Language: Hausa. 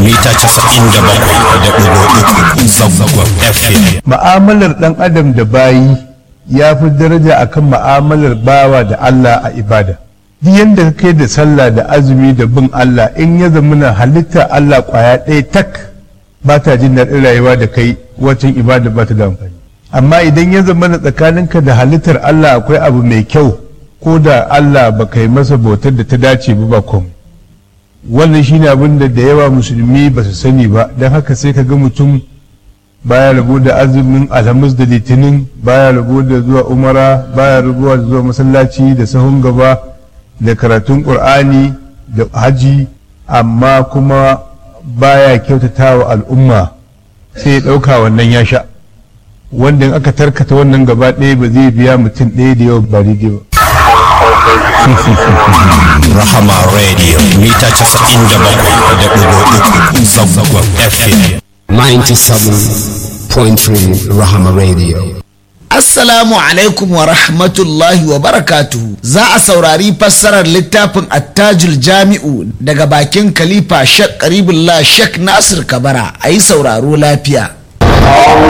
mita casa'in da bakwai da ɗigo uku zangon fm ma'amalar ɗan adam da bayi ya fi daraja akan ma'amalar bawa da Allah a ibada duk yadda ka kai da sallah da azumi da bin Allah in ya zamana halitta Allah kwaya ɗaya tak ba ta jin daɗin rayuwa da kai wacin ibada ba ta da amfani amma idan ya zamana tsakaninka da halittar Allah akwai abu mai kyau ko da Allah ba kai masa bautar da ta dace ba ba komai wannan shine abin da da yawa musulmi ba su sani ba don haka sai ka ga mutum baya rabo da azumin alhamis da litinin baya rabo da zuwa umara baya rabuwa da zuwa masallaci da sahun gaba da karatun ƙur'ani da haji amma kuma baya kyautata wa al'umma sai ya ɗauka wannan ya sha wanda in aka tarkata wannan gaba ɗaya ba zai biya mutum ɗaya da yawa ba daidai ba rahama radio mita casa'in da bakwai da ɗigo uku zangon fm 97.3 Rahama Radio. Assalamu alaikum wa rahmatullahi wa barakatuhu. Za a saurari fassarar littafin attajul jami'u daga bakin Khalifa Shek Karibullah Shek Nasir Kabara a yi sauraro lafiya.